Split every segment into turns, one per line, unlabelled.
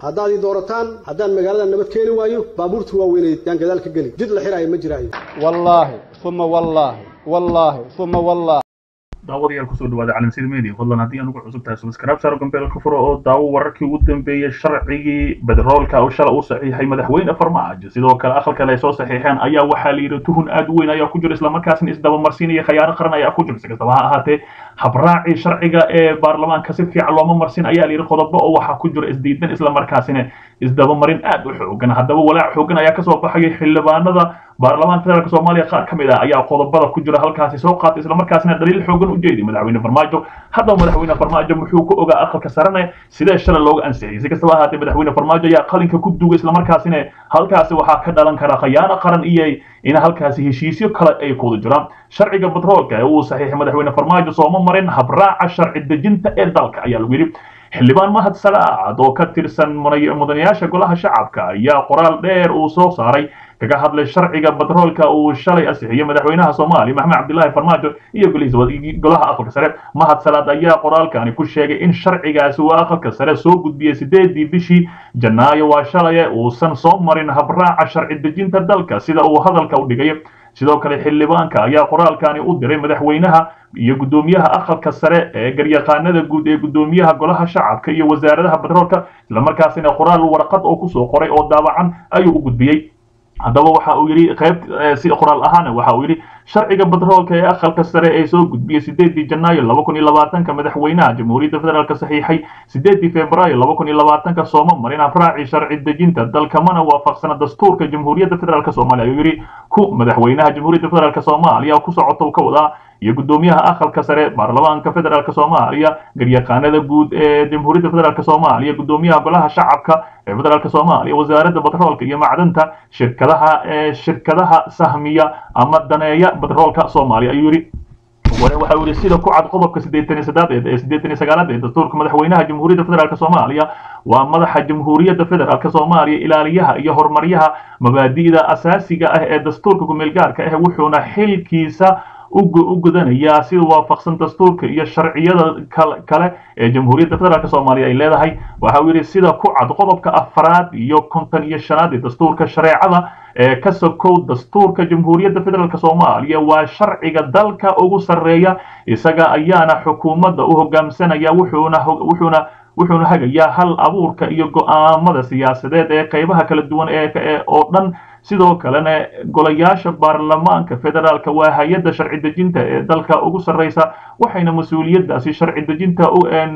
haddaad ii doorataan haddaan magaalada nabad keeni waayo baabuurta waaweyneed yaan gadaal ka geli jid la xiraayo ma jiraayo
wallaahi uma wallaahi wallaahi uma wallaahi
daawadayaal kusoo dhawaada calansid media fadlan haddii aan ugu cusub tahay subscribe saaro gambeelka furo oo daawo wararkii ugu dambeeyey sharcigii bedroolka oo shala uu saxiixay madaxweyne farmaajo sidoo kale aqalkale ay soo saxiixeen ayaa waxaa la yidhi tuhun aad u weyn ayaa ku jira islamarkaasna isdabamarsiinaya khayaano qaran ayaa ku jira si kastaba ha ahaatee habraacii sharciga ee baarlamaanka si fiican looma marsin ayaa la yidhi qodobo oo waxaa ku jira isdiidan islamarkaasina isdabamarin aad u xoogan haddaba walaac xoogan ayaa kasoo baxayay xildhibaanada baarlamaanka federaalk soomaaliya qaar ka mid ah ayaa qodobada ku jira halkaasi soo qaatay islamarkaasina daliil xoogan u jeeday madaxweyne farmaajo haddaba madaxweyne farmaajo muxuu ku ogaa aqalka sarane sidee shalay looga ansixiyey si kastaba ahaatee madaxweyne farmaajo ayaa qalinka ku dugay islamarkaasina halkaasi waxaa ka dhalan kara khayaano qaran iyo in halkaasi heshiisyo kale ay kuwada jiraan sharciga batroolka ee uu saxiixay madaxweyne farmaajo sooma marin habraaca sharci dejinta ee dalka ayaa lagu yidhi xildhibaan mahad salaacad oo ka tirsan mudanayaasha golaha shacabka ayaa qoraal dheer uu soo saaray kaga hadlay sharciga batroolka uu shalay ansixiyey madaxweynaha soomaaliya maxamed cabdilaahi farmaajo iyo golaha aqalka sare mahad salaad ayaa qoraalkani ku sheegay in sharcigaasi uu aqalka sare soo gudbiyey sideedii bishii janaayo waa shalaye uusan soo marin habraaca sharci dejinta dalka sida uu hadalka u dhigay sidoo kale xildhibaanka ayaa qoraalkani u diray madaxweynaha iyo guddoomiyaha aqalka sare ee garyaqaanada guud ee guddoomiyaha golaha shacabka iyo wasaaradaha batroolka islamarkaasina qoraal warqad oo kusoo qoray oo daawacan ayuu u gudbiyey haddaba waxa uu yidhi qayb si qoraal ahaana waxa uu yidhi sharciga batroolka ee aqalka sare ee soo gudbiyey sideedii janaayo laba kun iyo labaatanka madaxweynaha jamhuuriyadda federaalk saxiixay sideedii februaayo laba kun iyo labaatanka sooma marin afraaci sharci dejinta dalka mana waafaqsana dastuurka jamhuuriyadda federaalk soomaaliya ayuu yidhi ku madaxweynaha jamhuuriyadda federaalk soomaaliya ku socota uu ka wadaa iyo guddoomiyaha aqalka sare baarlamaanka federaalk soomaaliya garyaqaanada guud ee jamhuuriyadda federaalk soomaaliya guddoomiyaha golaha shacabka ee federaalk soomaaliya wasaaradda batroolka iyo macdanta shirkadaha ee shirkadaha sahmiya ama daneeya batroolka soomaaliya ayuu yidhi waxa uu yidhi sida ku cad qodobka siddeetan iyo saddeed ee siddeetan iyo sagaalaad ee dastuurka madaxweynaha jamhuuriyadda federaalk soomaaliya waa madaxa jamhuuriyadda federaalk soomaaliya ilaaliyaha iyo horumaryaha mabaadi'da asaasiga ah ee dastuurka kumeel gaarka ah wuxuuna xilkiisa u gudanayaa sida waafaqsan dastuurka iyo sharciyada kale ee jamhuuriyadda federaalk soomaaliya ay leedahay waxa uu yidhi sida ku cad qodobka afraad iyo konton iyo shanaad ee dastuurka shareecada ee ka sokow dastuurka jamhuuriyadda federaalk soomaaliya waa sharciga dalka ugu sarreeya isaga ayaana xukuumadda u hogaamsanaya wuxuuna wuxuuna wuxuuna hagayaa hal abuurka iyo go'aamada siyaasadeed ee qaybaha kala duwan ee oo dhan sidoo kalena golayaasha baarlamaanka federaalka waa hay-adda sharci dejinta ee dalka ugu sarreysa waxayna mas-uuliyaddaasi sharci dejinta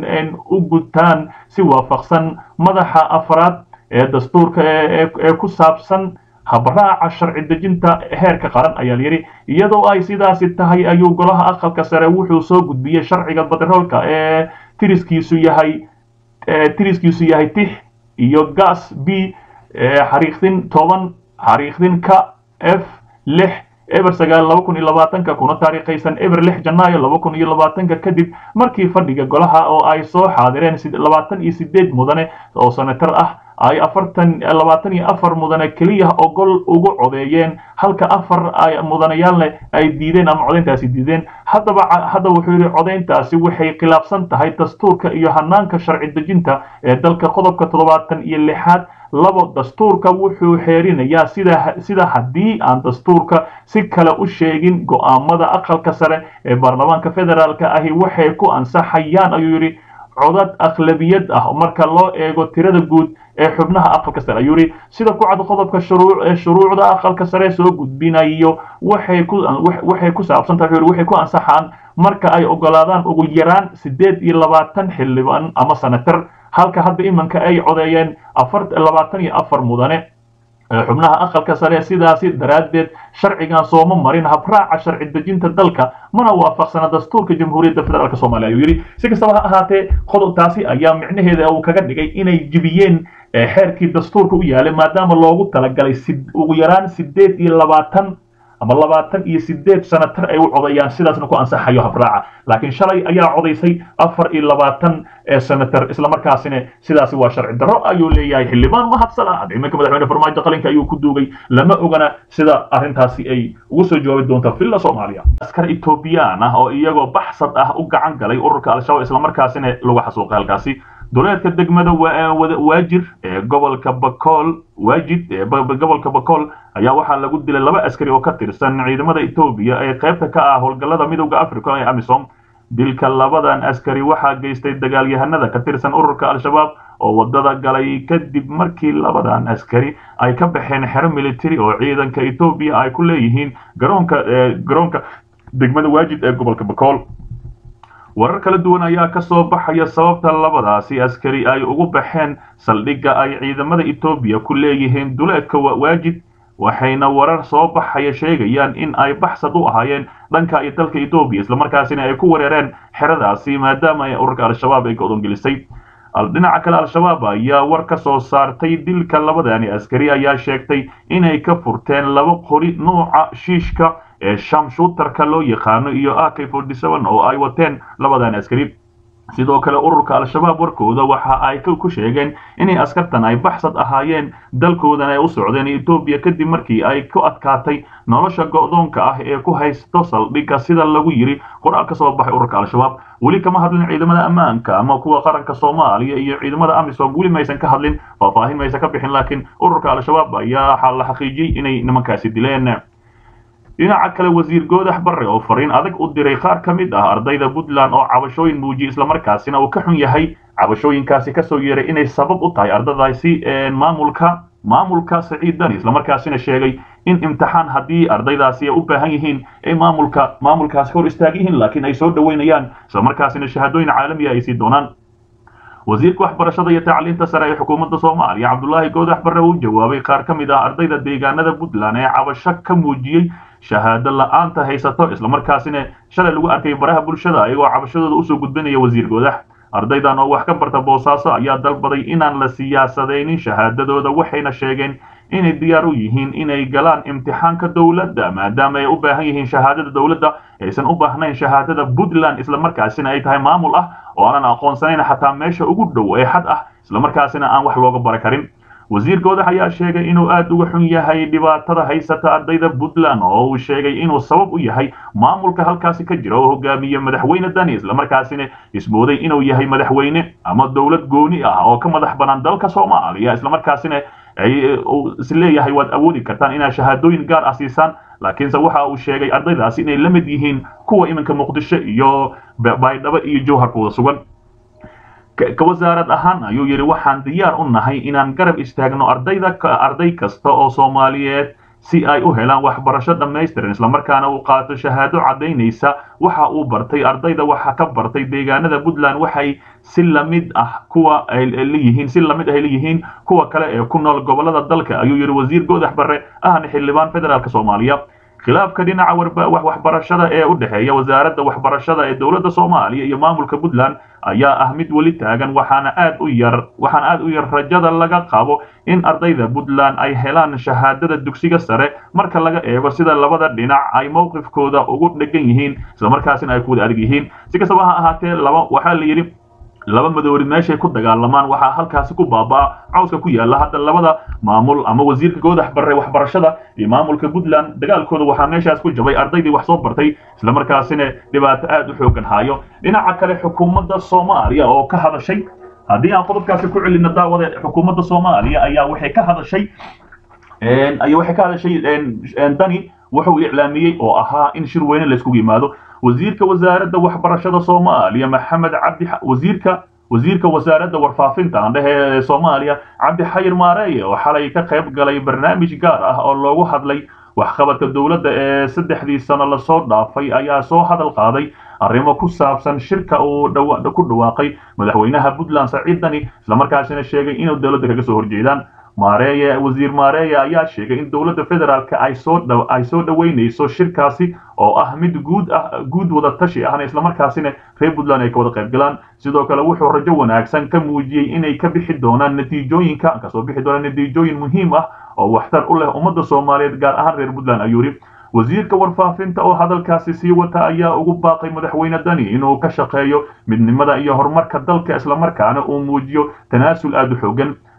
u gutaan si waafaqsan madaxa afraad ee dastuurka ee ku saabsan habraaca sharci dejinta heerka qaran ayaa layidhi iyadoo ay sidaasi tahay ayuu golaha aqalka sare wuxuu soo gudbiyey sharciga batroolka ee tiriskiisu yahay tiriskiisu yahay tix iyo gas b xariiqdin toban xariiqdin ka f lix eber sagaal laba kun iyo labaatanka kuna taariikhaysan eber lix janaayo laba kun iyo labaatanka kadib markii fadhiga golaha oo ay soo xaadireen labaatan iyo sideed mudane oo senatar ah ay afartan labaatan iyo afar mudane keliya ogol ugu codeeyeen halka afar ay mudanayaalne ay diideen ama codayntaasi diideen haddaba haddaba wuxuu yidhi codayntaasi waxay khilaafsan tahay dastuurka iyo hanaanka sharci dejinta ee dalka qodobka toddobaatan iyo lixaad labo dastuurka wuxuu xeerinayaa sida sida haddii aan dastuurka si kale u sheegin go'aamada aqalka sare ee baarlamaanka federaalka ahi waxay ku ansaxayaan ayuu yidhi codad akhlabiyad ah marka loo eego tirada guud ee xubnaha aqalka sare ayuu yidhi sida ku cad qodobka shuruucda aqalka sare soo gudbinayo waxay ku waxay ku saabsan tahay waxay ku ansaxaan marka ay ogolaadaan ugu yaraan siddeed iyo labaatan xildhibaan ama senatar halka hadda imanka ay codeeyeen afar labaatan iyo afar mudane xubnaha aqalka sare sidaasi daraaddeed sharcigan sooma marin habraaca sharci dejinta dalka mana waafaqsana dastuurka jamhuuriyadda federaalk soomaaliya ayuu yidhi si kastaba ha ahaatee qodobtaasi ayaa micnaheeda uu kaga dhigay inay jibiyeen xeerkii dastuurka u yaalay maadaama loogu talagalay ugu yaraan sideed iyo labaatan ama labaatan iyo sideed sanatar ay u codayaan sidaasna ku ansaxayo habraaca laakiin shalay ayaa codaysay afar iyo labaatan senatar islamarkaasina sidaasi waa sharci darro ayuu leeyahay xildhibaan mahadsalaad iminka madaxweyne farmaajo qalinka ayuu ku duugay lama ogana sida arrintaasi ay ugu soo jawaabi doonta villa soomaaliya askar etoobiyaan ah oo iyagoo baxsad ah u gacan galay ururka al-shabaab islamarkaasina lagu xasuuqay halkaasi duleedka degmada waajir ee gobolka bakool waajid ee gobolka bakool ayaa waxaa lagu dilay laba askari oo ka tirsan ciidamada etoobiya ee qaybta ka ah howlgallada midowda africa ee amisom dilka labadan askari waxaa geystay dagaalyahanada ka tirsan ururka al-shabaab oo wadada galay kadib markii labadan askari ay ka baxeen xero military oo ciidanka etoobiya ay ku leeyihiin garoonka garoonka degmada waajid ee gobolka bakool warar kala duwan ayaa ka soo baxaya sababta labadaasi askari ay ugu baxeen saldhigga ay ciidamada etoobiya ku leeyihiin duleedka waajid waxayna warar soo baxaya sheegayaan in ay baxsad u ahaayeen dhanka iyo dalka etoobiya islamarkaasina ay ku wereereen xeradaasi maadaama ay ururka al-shabaab ay go'doon gelisay dhinaca kale al-shabaab ayaa war ka soo saartay dilka labadani askari ayaa sheegtay inay ka furteen laba qori nuuca shiishka ee shamshuutarka loo yaqaano iyo ak oo ay wateen labadan askari sidoo kale ururka al-shabaab warkooda waxa ay ku sheegeen inay askartan ay baxsad ahaayeen dalkoodan ay u socdeen etoobiya kadib markii ay ku adkaatay nolosha go'doonka ah ee ku haysto saldhigga sida lagu yiri qoraal ka soo baxay ururka al-shabaab weli kama hadlin ciidamada ammaanka ama kuwa qaranka soomaaliya iyo ciidamada amisom weli maysan ka hadlin faahfaahin maysan ka bixin laakiin ururka al-shabaab ayaa la xaqiijiyey inay nimankaasi dileen dhinaca kale wasiir goodax barre oo fariin adag u diray qaar ka mid ah ardayda puntland oo cabashooyin muujiyey islamarkaasina uu ka xun yahay cabashooyinkaasi kasoo yeeray inay sabab u tahay ardadaasi maamulka maamulka saciid dani islamarkaasina sheegay in imtixaan haddii ardaydaasi ay u baahan yihiin ay maamulka maamulkaasi hor istaag yihiin laakiin ay soo dhoweynayaan islamarkaasina shahaadooyin caalamiya ay sii doonaan wasiirka waxbarashada iyo tacliinta sare ee xukuumadda soomaaliya cabdulaahi goodax barre uu jawaabay qaar ka mid ah ardayda deegaanada puntland ee cabasho ka muujiyey shahaado la-aanta haysato islamarkaasina shalay lagu arkay baraha bulshada ayagoo cabashadooda usoo gudbinaya wasiir goodax ardaydan oo wax ka barta boosaaso ayaa dalbaday inaan la siyaasadaynin shahaadadooda waxayna sheegeen inay diyaar u yihiin inay galaan imtixaanka dowladda maadaama ay u baahan yihiin shahaadada dowladda aysan u baahnayn shahaadada puntland islamarkaasina ay tahay maamul ah oo aanan aqoonsanayn xataa meesha ugu dhow ee xad ah islamarkaasina aan wax looga bara karin wasiir goodax ayaa sheegay inuu aad uga xun yahay dhibaatada haysata ardayda puntland oo uu sheegay inuu sabab u yahay maamulka halkaasi ka jira oo hogaamiye madaxweyne dani islamarkaasina ismooday inuu yahay madaxweyne ama dowlad gooni ah oo ka madax banaan dalka soomaaliya islamarkaasina isleeyahay waad awoodi kartaan inaad shahaadooyin gaar ah siisaan laakiinse waxa uu sheegay ardaydaasi inay la mid yihiin kuwa iminka muqdisho iyo baydhabo iyo jowharkooda sugan ka wasaarad ahaan ayuu yidhi waxaan diyaar u nahay inaan garab istaagno ardayda arday kasta oo soomaaliyeed si ay u helaan waxbarasho dhammaystiran islamarkaana uu qaato shahaado caddaynaysa waxa uu bartay ardayda waxa ka bartay deegaanada puntland waxay si lamid ah kuwa ay leeyihiin si lamid ay leeyihiin kuwa kale ee ku nool gobolada dalka ayuu yidhi wasiir goodax barre ahna xildhibaan federaalk soomaaliya khilaafka dhinaca waxbarashada ee u dhexeeya wasaaradda waxbarashada ee dowladda soomaaliya iyo maamulka puntland ayaa ah mid weli taagan waxaana aad u yar waxaana aad u yar rajada laga qabo in ardayda puntland ay helaan shahaadada dugsiga sare marka laga eego sida labada dhinac ay mowqifkooda ugu dhegan yihiin islamarkaasina ay ku wada adag yihiin si kastaba ha ahaatee laba waxaa la yidhi laba madowri meeshay ku dagaalamaan waxaa halkaasi ku baabaa cawska ku yaala hadda labada maamul ama wasiirka goodax barre waxbarashada iyo maamulka puntland dagaalkooda waxaa meeshaas ku jabay ardaydii wax soo bartay islamarkaasina dhibaato aad u xoogan haayo dhinaca kale xukuumadda soomaaliya oo ka hadashay haddii aan qodobkaasi ku celino daawada xukuumadda soomaaliya ayaa waxay ka hadashay ayaa waxay ka hadashay dani wuxuu iclaamiyey oo ahaa in shir weyne layskugu yimaado wasiirka wasaaradda waxbarashada soomaaliya maxamed cabdi wasiirka wasiirka wasaaradda warfaafinta aan dhehe ee soomaaliya cabdi xayir maareeye oo xalay ka qayb galay barnaamij gaar ah oo loogu hadlay waxqabadka dowladda ee saddexdii sano lasoo dhaafay ayaa soo hadal qaaday arrimo ku saabsan shirka uu ku dhawaaqay madaxweynaha puntland saciid dani islamarkaasina sheegay inuu dowladda kaga soo horjeedaan maareeye wasiir maareeye ayaa sheegay in dowladda federaalk ay soo ay soo dhoweynayso shirkaasi oo ah mid guud ah guud wada tashi ahna islamarkaasina reer puntland ay ka wada qayb galaan sidoo kale wuxuu rajo wanaagsan ka muujiyey inay ka bixi doonaan natiijooyinka kasoo bixi doonaan natiijooyin muhiim ah oo waxtar u leh ummadda soomaaliyeed gaar ahaan reer puntland ayuu yidhi wasiirka warfaafinta oo hadalkaasi sii wata ayaa ugu baaqay madaxweyne dani inuu ka shaqeeyo midnimada iyo horumarka dalka islamarkaana uu muujiyo tanaasul aad u xoogan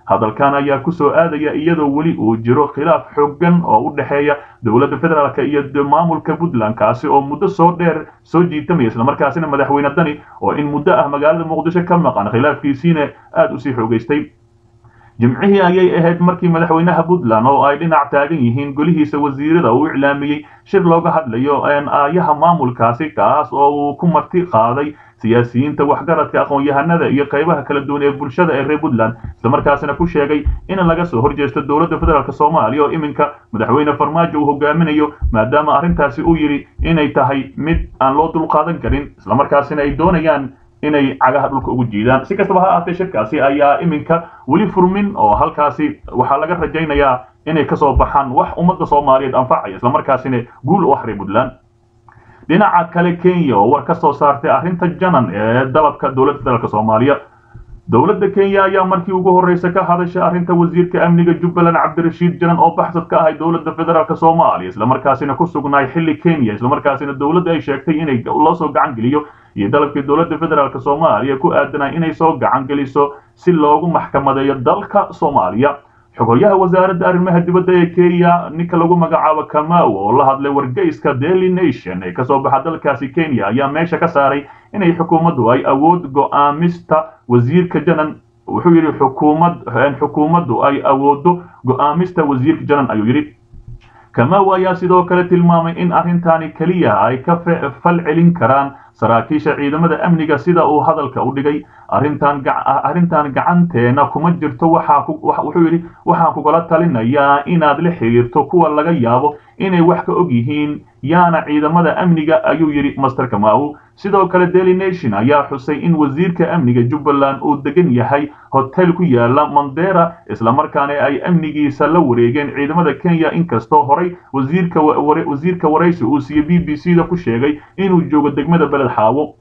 hadalkan ayaa kusoo aadaya iyadoo weli uu jiro khilaaf xooggan oo u dhexeeya dowladda federaalk iyo maamulka puntland kaasi oo muddo soo dheer soo jiitamaya islamarkaasina madaxweyne dani oo in muddo ah magaalada muqdisho ka maqan khilaafkiisiina aada usii xoogeystay jimcihii ayay ahayd markii madaxweynaha puntland oo ay dhinac taagan yihiin golihiisa wasiirada uu iclaamiyey shir looga hadlayo aayaha maamulkaasi kaas oo uu ku marti qaaday siyaasiyiinta waxgaradka aqoon-yahanada iyo qaybaha kala duwan ee bulshada ee reer puntland islamarkaasina ku sheegay in laga soo horjeesto dowladda federaalk soomaaliya oo iminka madaxweyne farmaajo uu hogaaminayo maadaama arrintaasi uu yidhi inay tahay mid aan loo dulqaadan karin islamarkaasina ay doonayaan inay cagaha dhulka ugu jiidaan si kastaba ha ahaatee shirkaasi ayaa iminka weli furmin oo halkaasi waxaa laga rajaynayaa inay kasoo baxaan wax ummadda soomaaliyeed anfacaya islamarkaasina guul u ah reer puntland dhinaca kale kenya oo war ka soo saartay arrinta janan ee dalabka dowladda federaalk soomaaliya dowladda kenya ayaa markii ugu horreysa ka hadashay arrinta wasiirka amniga jubbaland cabdirashiid janan oo baxsad ka ahay dowladda federaalk soomaaliya islamarkaasina ku sugnaay xilli kenya islamarkaasina dowladda ay sheegtay inay loo soo gacan geliyo iyo dalabkii dowladda federaalk soomaaliya ku aadanay inay soo gacan geliso si loogu maxkamadeeyo dalka soomaaliya xogoryaha wasaaradda arrimaha dibadda ee kenya ninka lagu magacaabo kamau oo la hadlay wargeyska daily nation ee kasoo baxa dalkaasi kenya ayaa meesha ka saaray inay xukuumaddu ay awood go'aamista wasiirka janan wuxuu yidhi xukuumad xukuumaddu ay awoodo go'aamista wasiirka janan ayuu yidhi kamau ayaa sidoo kale tilmaamay in arrintani keliya ay ka fal celin karaan saraakiisha ciidamada amniga sida uu hadalka u dhigay arrintan arrintan gacanteena kuma jirto waxaa wuxuu yidhi waxaan kugala talinayaa inaad la xiriirto kuwa laga yaabo inay wax ka og yihiin yaana ciidamada amniga ayuu yidhi master kamau sidoo kale daily nation ayaa xusay in wasiirka amniga jubbaland uu degan yahay hotel ku yaala mandera islamarkaana ay amnigiisa la wareegeen ciidamada kenya inkastoo horay wasiirka wasiirka waraysi uu siiye b b c da ku sheegay inuu joogo degmada beled xaawo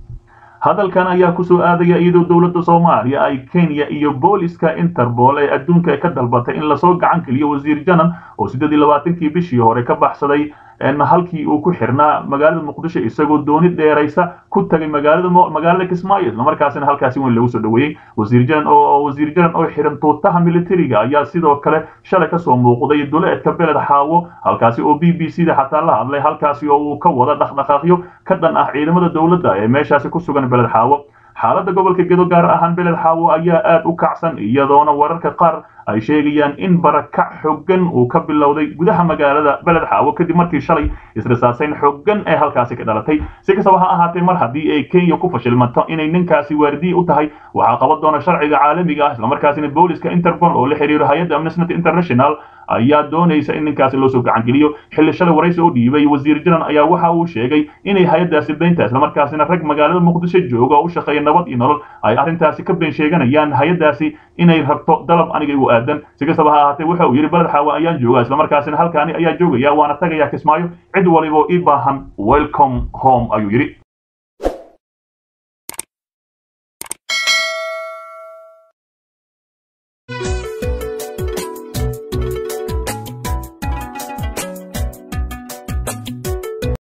hadalkan ayaa kusoo aadaya iyadoo dowladda soomaaliya ay kenya iyo booliska interpol ee adduunka ka dalbatay in lasoo gacan geliyo wasiir janan oo siddeed iyo labaatankii bishii hore ka baxsaday halkii uu ku xirnaa magaalada muqdisho isagoo dooni dheeraysa ku tagay magaalada magaalada kismaayo islamarkaasina halkaasi weyn lagu soo dhaweeyey wasiir janan oo wasiir janan oo xiran tuutaha militariga ayaa sidoo kale shalay kasoo muuqday duleedka beled xaawo halkaasi oo b b c da xataa la hadlay halkaasi oo uu ka wada dhaqdhaqaaqyo ka dhan ah ciidamada dowladda ee meeshaasi ku sugan beled xaawo xaaladda gobolka gedo gaar ahaan beled xaawo ayaa aad u kacsan iyadoona wararka qaar ay sheegayaan in barakac xooggan uu ka bilowday gudaha magaalada beled xaawo kadib markii shalay israsaasayn xooggan ee halkaasi ka dhalatay si kastaba ha ahaatee mar haddii ay kenya ku fashilmato inay ninkaasi waardiye u tahay waxaa qaban doona sharciga caalamiga ah islamarkaasina booliska interpol oo la xiriiro hay-adda amnesty international ayaa doonaysa in ninkaasi loo soo gacangeliyo xilli shalay waraysi u dhiibay wasiir janan ayaa waxa uu sheegay inay hay-addaasi beynta islamarkaasina rag magaalada muqdisho jooga oo u shaqeeya nabad iyo nolol ay arrintaasi ka been sheeganayaan hay-addaasi inay rabto dalab aniga igu aadan si kastaba ha ahaatee waxa uu yidhi baled xaawa ayaan joogaa islamarkaasina halkaani ayaa joogaya waana tagayaa kismaayo cid waliba ii baahan welcome home ayuu yidhi